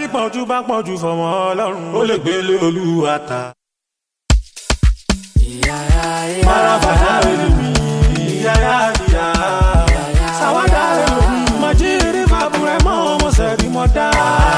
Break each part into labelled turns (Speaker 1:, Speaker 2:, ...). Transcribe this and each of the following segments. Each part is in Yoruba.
Speaker 1: pọ̀jù bá pọ̀jù fọmọ ọlọ́run ó lè gbélé olúwa ta. Marabada elimi, yaya ya. Sawada elimi, majiri mabure mo mo seri mo da.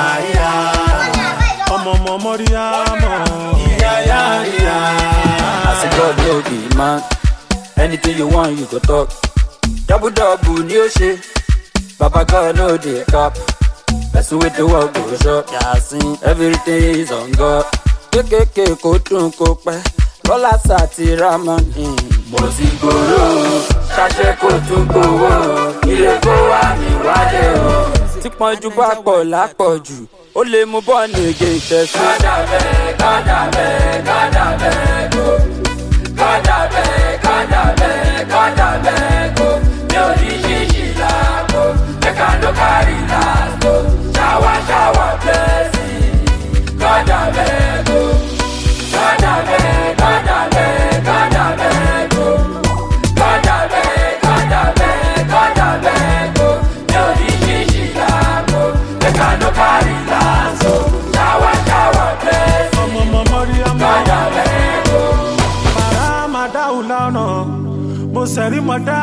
Speaker 1: Ọmọ ọmọ mọ́ríyá mọ̀, yaya ya.
Speaker 2: As a God no be man, anything you want you go talk. Double double ni o ṣe, Baba God no dey cap. Person wey dey work go shop, yasin everything is on God. Kékèké kò dùn kò pẹ́, lọ́lá sàti ramani. Mo ti gbòòrò, ṣàṣẹ kò tún gbòòrò, ilé kó wá mi wálé o. Tí pọ́njú bá pọ̀ lápọ̀jù, ó lè mú bọ́ọ̀lù ègé ìtẹ̀sùn. Kọ́dà bẹ́ẹ̀, kọ́dà bẹ́ẹ̀, kọ́dà bẹ́ẹ̀ kó. Kọ́dà bẹ́ẹ̀, kọ́dà bẹ́ẹ̀, kọ́dà bẹ́ẹ̀ kó. Mi ò ní ṣíṣì láàbò, ẹ̀ka ló kárí láàbò. Ṣáwá ṣáwá bẹ́ẹ̀sì, kọ́dà bẹ́ẹ̀ kó. Kọ́dà bẹ́ẹ̀, kọ́dà bẹ́ẹ̀, kọ́dà bẹ́ẹ̀ kó. Kọ́dà bẹ́ẹ̀, kọ́dà bẹ́ẹ̀, kọ́dà bẹ́ẹ̀ kó. Mi ò ní ṣíṣì láàbò, ẹ̀ka ló kárí láàbò. Ṣáwá ṣáwá bẹ́ẹ̀sì,
Speaker 1: Ọmọ ọmọ mọ́ríyá mọ̀.
Speaker 2: kọ́dà bẹ́ẹ̀ kó.
Speaker 1: Maramada ulana, mo sẹ̀rí mọ̀ dá.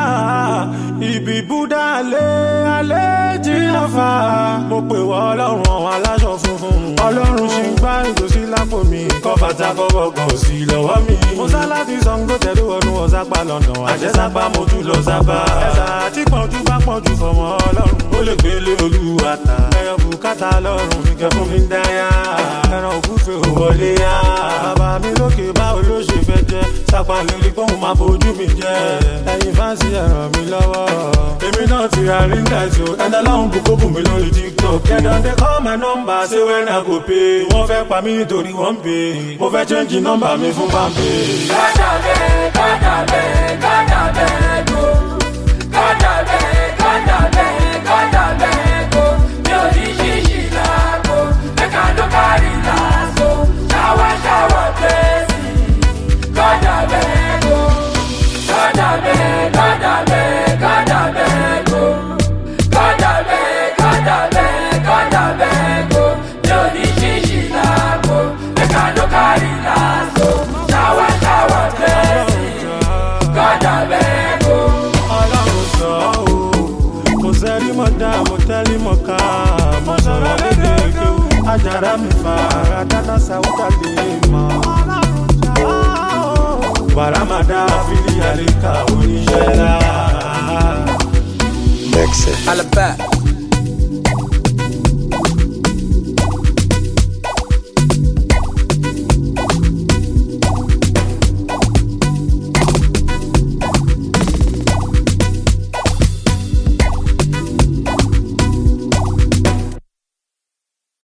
Speaker 1: Ibi Búdá alẹ́ alẹ́ jìnnàfà. Mo pè wọ́ ọlọ́run àwọn aláṣọ funfun. Ọlọ́run ṣì ń gbá ìgòsí lápò mi. Kọ́ bàtà kọ́bọ̀ kan sí lọ́wọ́ mi. Mo sá láti Ṣàngó tẹ̀lé wọnú ọ̀sápá London. Àjẹsápá mo tún lọ sábà. Ẹ̀sà tí pọ̀jù bá pọ̀jù fọmọ ọlọ́run. Ó lè gbélé olúwa ta. Ẹyọ bùkátà lọ́rùn mi kẹ́ fún mi ń dáyà. Ẹran ògúfe ò wọlé yá. Bàbá mi lókè báwo ló ṣe fẹ́ jẹ́? Sápá lórí pọ́ùn máa fojú mi jẹ́. Ẹyin fáǹsì ẹ ràn mí lọ́wọ́. Èmi náà ti ra ríńgà tí o. Ẹ̀dá láwọn kò kókò mi lórí TikTok. Kẹ̀dọ̀ dé call my number ṣé wẹ́n náà kò pé. Wọ́n fẹ́ pa mí nítorí wọ́n ń pè. Mo fẹ́ change nọ́mbà mi fún Bambi.
Speaker 2: Kọ́dà bẹ́ẹ̀, kọ́dà bẹ́ẹ̀, kọ́dà bẹ́ẹ̀ kó. Kọ́dà bẹ́ẹ̀, kọ́dà bẹ́ẹ̀, kọ́dà bẹ́ẹ̀ kó. Mi ò ní ṣíṣì láàbò, ẹ̀ka ló kárí láàbò. Ṣáwá ṣáwá bẹ́ẹ̀sì, kọ́dà bẹ́ẹ̀ kó. Kọ́dà bẹ́ẹ̀, kọ́dà bẹ́ẹ̀, kọ́dà bẹ́ẹ̀ kó. Kọ́dà bẹ́ẹ̀, kọ́dà bẹ́ẹ̀, kọ́dà bẹ́ẹ̀ kó. Mi ò ní ṣíṣì láàbò, ẹ̀ka ló kárí láàbò. Ṣáwá ṣáwá bẹ́ẹ̀sì, kọ́dà bẹ́ẹ̀ kó.
Speaker 1: Ọlọ́run sọ ọ́ o. Mo sẹ́rí mọ̀ dá, mo tẹ́lí mọ̀ ká. Mo sọ̀rọ̀ lédè kéwù. Ajára mi fa ara dáná sáwúdà lè mọ̀. Bàrámàdá fílí àríkà oníṣẹ́ lá.
Speaker 3: Mix it.
Speaker 2: Alaba,